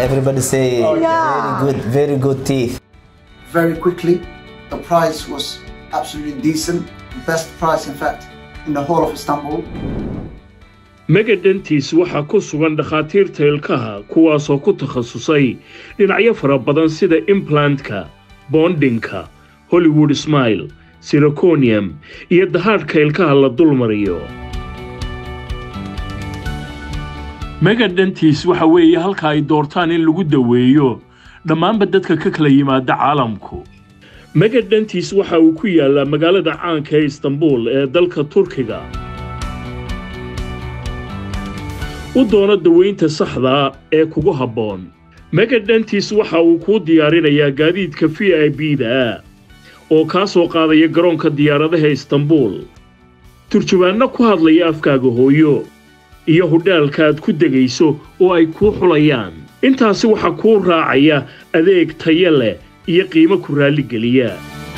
everybody say Yeah. very good, very good teeth. very quickly. The price was absolutely decent, best price, in fact, in the whole of Istanbul. megadentis waxaa ku sugan dhakhaatiirta ilkaha kuwaasoo ku takhasusay dhinacyo fara badan sida implantka bondinka hollywood smile siroconium iyo dahaadhka ilkaha la dulmariyo megadentis waxa weeye halka ay doortaan in lagu daweeyo dhammaanba dadka ka kala yimaada caalamku megadentis waxa uu ku yaalaa magaalada caanka ee istanbul ee dalka turkiga u doono daweynta saxda ee kugu habboon megadentis waxa uu kuu diyaarinayaa gaadiidka v i b-da oo kaa soo qaadaya garoonka diyaaradaha istanbul turjubaanno ku hadlaya afkaaga hooyo iyo hudhaalka aad ku degayso oo ay kuu xulayaan intaasi waxaa kuu raacaya adeeg tayo leh iyo qiimo ku raalligeliya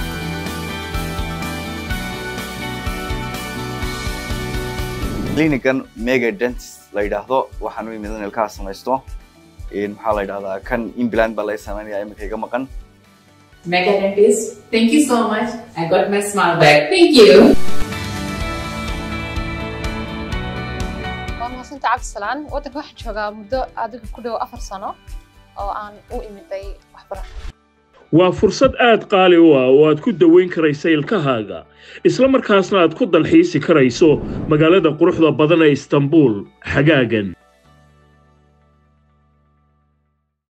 clinican mega dentist la yidhaahdo waxaan u imid in ilkaha samaysto Een, maxaa la yidhahdaa kan implant baa laga sameynaya iminka iga maqan Mega Dentist, thank you so much. I got my smile back. Thank you. waa mahadsantahay cabdisalaan waddanka waxaan joogaa muddo adiga ku dhow afar sano oo aan u imiday waxbarasho waa fursad aad qaali u ah oo aad ku daweyn karaysa ilkahaaga isla markaasna aad ku dalxiisi karayso magaalada quruxda badan ee istanbul xagaagan